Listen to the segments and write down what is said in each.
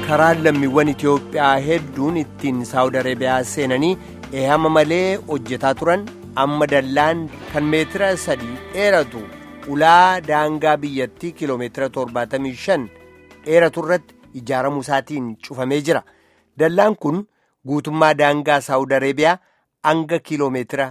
karaan lammiiwwan Itoophiyaa hedduun ittiin Saawud Areebiyaa seenanii eehama malee hojjetaa turan amma dallaan kan meetira sadii dheeratu ulaa daangaa biyyattii kiloomeetira 75 dheeratu irratti ijaaramuu isaatiin cufamee jira. Dallaan kun guutummaa daangaa Saawud Areebiyaa hanga kiloomeetira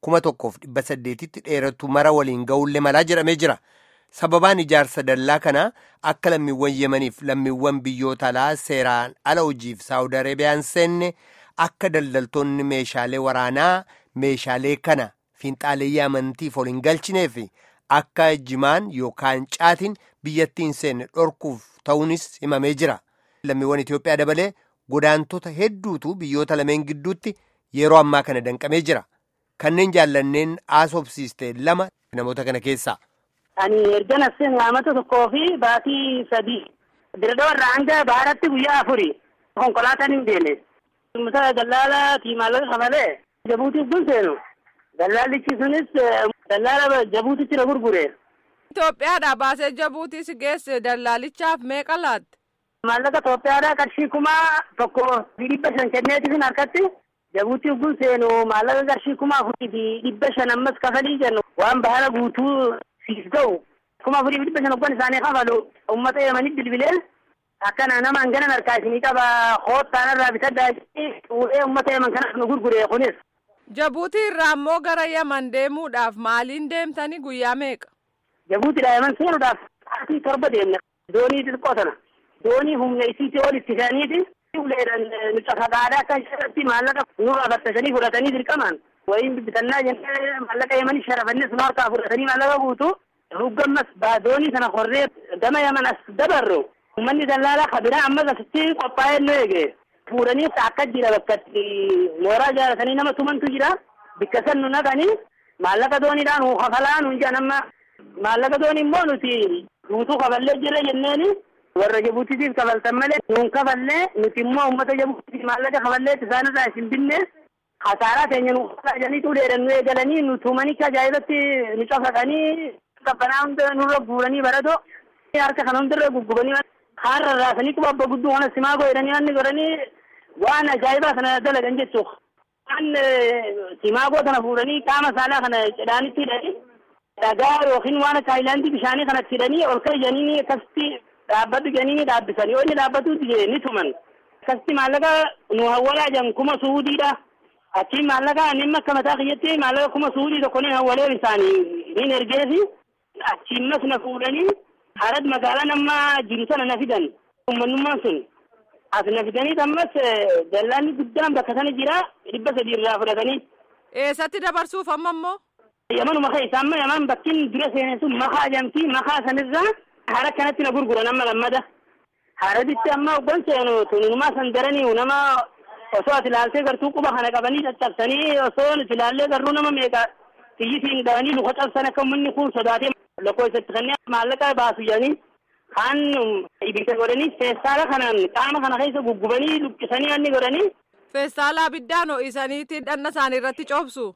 1800tti dheeratu mara waliin ga'ullee malaa jedhamee jira. Sababaan ijaarsa dallaa kanaa akka lammiiwwan Yemaniif lammiiwwan biyyoota alaa seeraan ala hojiif Saawud Areebiyaan seenne akka daldaltoonni meeshaalee waraanaa meeshaalee kana fiinxaaleeyyii amantiif ol hin galchineef akka jimaan yookaan caatiin biyyattiin seenne dhorkuuf ta'uunis himamee jira. Lammiiwwan Itoophiyaa dabalee godaantota hedduutu biyyoota lameen gidduutti yeroo ammaa kana danqamee jira. Kanneen jaallanneen haasofsiiste lama namoota kana keessaa. Ani erga nasseen qaamata tokkoo fi baatii sadii dirree warra hanga baaratti guyyaa afuri konkolaataan hin deemne. Uummata dallaala tiimaalee kafalee jabuutiif kun seenu. Dallaallichi sunis dallaala jabuutitti na gurgure. Itoophiyaadhaa baasee jabuutii si geesse dallaalichaaf meeqa laatte? Maallaqa Itoophiyaadhaa qarshii kuma tokko dhibba shan kenneeti sun harkatti. Jabuutiif kun seenu maallaqa qarshii kuma afurii fi dhibba shan ammas kafalii jennu waan bahala guutuu siif ga'u kuma afurii fi dhibba shan oggan isaanii kafalu uummata yemanii bilbilee akkana nama hangana harkaa isinii qaba koottaan irraa bitaddaa fuudhee uummata yeman kanaaf nu gurgure kunis. Jabuutii irraa immoo gara Yaman deemuudhaaf maaliin deemtanii guyyaa meeqa? Jabuutiidhaa Yaman seenuudhaaf sa'aatii torba deemna. Doonii xixiqqoo tana. Doonii humna isiitii ol itti fe'aniiti. Uleedhaan nu cafaqaadhaa akka irratti maallaqa nurraa fattasanii fudhatanii dirqamaan. Wayiin bitannaa jennee maallaqa Yemanii sharafannes nu harkaa fudhatanii maallaqa guutuu. Ruggammas doonii sana korree gama Yaman as dabarru. Uummanni dallaalaa kabiraa ammas asitti qophaa'ee nu eege. Fuudhanii akka jira bakka mooraa jaalatanii nama tumantu jira. Bikka san nu naqanii maallaqa dooniidhaan nu kafalaa nu jedhan amma maallaqa doonii immoo nuti guutuu kafallee jirra jenneeni warra Jabuutiitiif kafaltan malee nuun kafallee nuti immoo uummata Jabuutiif maallaqa kafallee isaanirraa isin binne hasaaraa keenya nu janiitu dheeran nu eegalanii nu tumanii ajaa'ibatti nu cafaqanii qabbanaa hunda nurra guuranii baratoo harka kana hundarra guggubanii har'a raasanii quba abba gudduu kana simaa godhanii wanni godhanii waan ajaa'ibaa sana dalagan jechuudha. Waan simaagoo kana fuudhanii qaama saalaa kana cidhaanitti hidhanii dhagaa yookiin waan akka haayilaandii bishaanii kanatti hidhanii ol kayyanii akkasitti dhaabbatu jedhanii dhaabbisanii inni dhaabbatuutti jee ni tuman. Akkasitti maallaqa nu hawwalaa jiran kuma suudiidha. Achiin maallaqa inni akka mataa kiyyatti maallaqa kuma suudii tokko ni hawwalee isaanii ni ergeefi achiin mas na fuudhanii harat magaalaa nama jiru sana na fidan uummanummaan sun as na fidanii ammas dallaalli guddaan bakka sana jira dhibba sadii irraa fudhatanii. Eessatti dabarsuuf amma immoo? Yamanuma keessa amma yaman bakkiin dura seenee sun makaa jedhamti makaa sanirraa hara kanatti na gurguran amma lammada. Haratitti amma oggan seenu tunumaa san daranii nama osoo ati ilaaltee gartuu quba kana qabanii caccabsanii osoo nuti ilaallee garuu nama meeqa xiyyitiin dhawanii luka cabsan akka uummanni kun sodaatee lokkoo isatti kanneen maallaqa baasu jedhanii kaan ibidda godhanii feestaala kanaan qaama kana keessa guggubanii luqqisanii anni godhanii. Feestaala abiddaan ho'isaniiti dhanna isaanii irratti coobsu.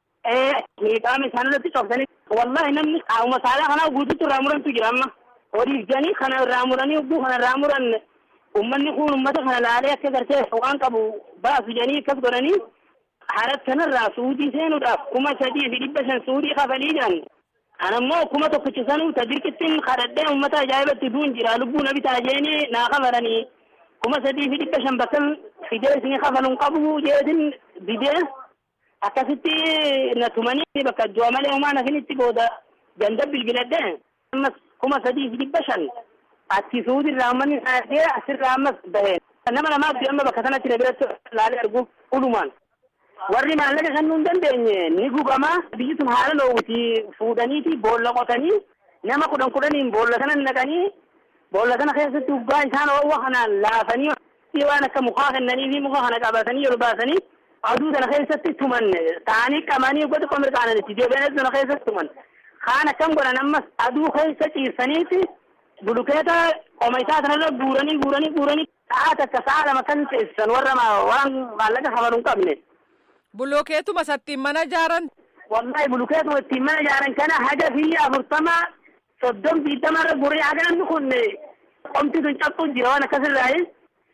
Ee qaama isaanii irratti coobsanii wallahi namni qaama saalaa kanaa guutuutti irraa murantu jira amma. Horiif jedhanii kana irraa muranii hubbuu kana irraa muran uummanni kun uummata kana laalee akka gartee waan qabu baasu jedhanii akkas godhanii harat kanarraa suudii seenuudhaaf kuma sadii fi dhibba shan suudii kafalii jedhan. Anammoo kuma tokkichi sanuu ta dirqittiin kadhadhee uummata ajaa'ibatti duun jira lubbuu na bitaa jeeni naa kafalanii kuma sadii fi dhibba shan bakka fidee isinii kafaluun qabu jeetin didee akkasitti na tumanii bakka du'a malee uumaa nafinitti booda ganda bilbiladhee ammas kuma sadii fi dhibba shan atti suudirraa uummanni saayatee asirraa ammas bahee nama namaatti amma bakka sanatti na biratti laalee argu ulumaan. warri maallaqa kennuu hin dandeenye ni gubamaa biyyi sun haala loowuti fuudhaniiti boolla qotanii nama kudhan kudhaniin boolla sana naqanii boolla sana keessatti uggaa isaan oowwa kanaan laafanii waan akka mukaa kennanii fi muka kana qabatanii ol baasanii aduu sana keessatti tuman ta'anii qabanii ugga xiqqoo mirqaanan itti deebi'anii sana keessatti tuman kaan akkam godhan ammas aduu keessa ciisaniiti bulukeeta qoma isaa sanarra guuranii guuranii guuranii sa'a takka sa'a lama kan teessisan warra waan maallaqa kafalu hin qabne. Bulukeetuma sattiin mana ijaaran. Wallahi bulukeetuma ittiin mana ijaaran kana haga biyya afurtama soddom digdama irra guree haga namni kun qomti sun cabxuu jira waan akkasirraa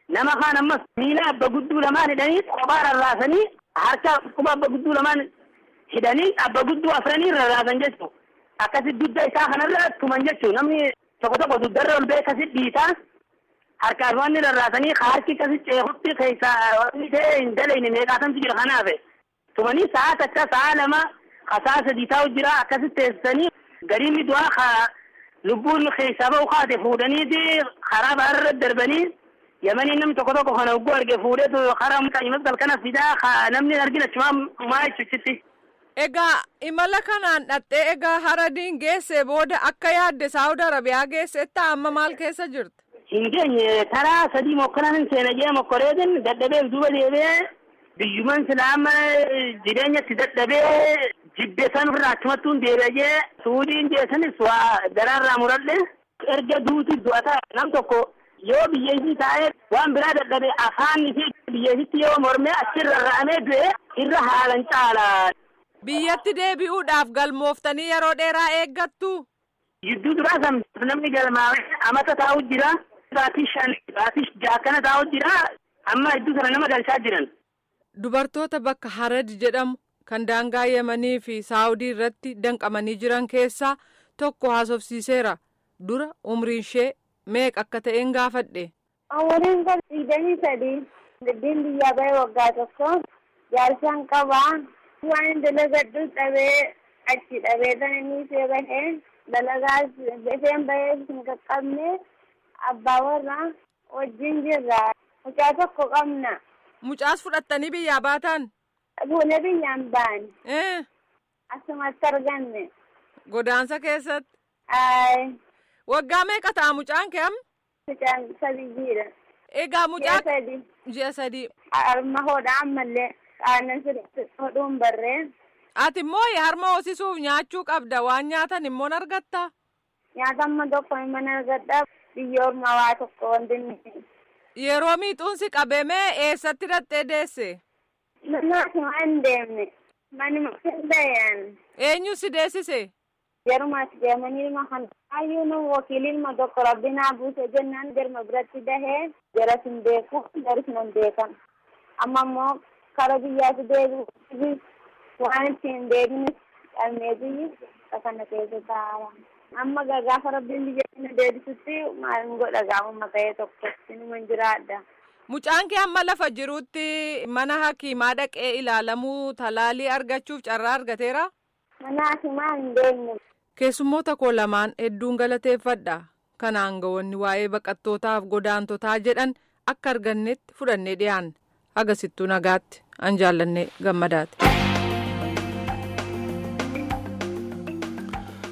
nama kaan ammas miila abba gudduu lamaan hidhanii kophaa rarraasanii harka quba abba gudduu lamaan hidhanii abba gudduu afranii rarraasan jechuudha. Akkasi dudda isaa kanarra tuman jechuudha. Namni tokko tokko duddarra ol bee akkasi dhiitaa harkaaf wanni rarraasanii harki akkasi ceekutti keessaa wanni ta'e hin dalayne meeqaatamtu jira kanaaf. Tumanii sa'a takka sa'a lama sa'a sadii taa'u jira akkasi teessisanii gariin du'aa ka lubbuun keessaa ba'u kaate fuudhaniiti karaa baarra darbanii yamanii namni tokko tokko kana ugguu arge fuudheetu karaa mucaayimas galkana fidaa ka namni argina achumaa maa jechuutti. Egaa imala kanaan dhattee egaa haradiin geesse booda akka yaadde Saawud Arabiyaa geessetti amma maal keessa jirti? Hin geenye karaa sadii mokkanaan seena jee mokkoreetin dadhabee duuba deebi'ee biyyuman silaama jireenyatti dadhabee jibbe san irraa achumattuun deebi'ee suudiin jeessanis waa garaarraa muradhe erga duuti du'ata nam tokko yoo biyyeessi taa'ee waan biraa dadhabe afaan fi biyyeessitti yoo mormee achirra ra'amee du'e irra haalan caala. Biyyatti deebi'uudhaaf galmooftanii yeroo dheeraa eeggattu. Gidduu duraa san namni galmaa'ee amata taa'u jira. Baatii shan baatii jaakkana taa'u jira. Amma iddoo sana nama galchaa jiran. Dubartoota bakka Harad jedhamu kan daangaa Yemanii fi Saawudii irratti danqamanii jiran keessaa tokko haasofsiiseera. Dura umriin ishee meeqa akka ta'een gaafadhe. Umriin kun digdamii sadii. Giddiin biyyaa bahee waggaa tokko. Jaarsaan qabaa. Waan dalagadhu dhabee achi dhabee tan inni ishee bahee dalagaa isheen bahee hin qaqqabne abbaa warraa wajjin jirra. Mucaa tokko qabna. Mucaas fudhattanii biyyaa baatan? Fuula biyyaan ba'an. Eh. Asumatti arganne. Godaansa keessatti? Ayi. Waggaa meeqa ta'a mucaan kee amma? Mucaan sadii jira. Egaa mucaa. Ji'a sadii. Ji'a sadii. Harma hodhaa ammallee aannan sirriitti hodhuun barree. Ati immoo harma hoosisuuf nyaachuu qabda waan nyaatan immoo argatta. Nyaata amma tokko mana argadhaa biyya ormaa waa tokko wanti inni. Yeroo miixuunsi qabamee eessatti dhattee deesse? Mana asuma hin deemne. Manuma hin dayan. Eenyu si deessise? Jaruma as deemanii ilma kan hayyuu nu wakiilii ilma tokko rabbi naa buuse jennaan jarma biratti dahee jaras hin beeku jaris nan beekan. Amma immoo kara biyyaatti deebi'u waan ittiin deebinis dhabnee biyyi kana keessa taa'aa. Amma gaafa rabbiin biyya kana deebisutti maal godha gaafuma ta'ee tokko inuma jiraadha. Mucaan kee amma lafa jirutti mana hakiimaa dhaqee ilaalamuu talaalii argachuuf carraa argateera? Mana hakiimaa hin deemne. Keessummoota koo lamaan hedduun galateeffadha. Kanaan ga'oonni waa'ee baqattootaaf godaantotaa jedhan akka argannetti fudhannee dhiyaanne. Agasittuu nagaatti an jaallannee gammadaati.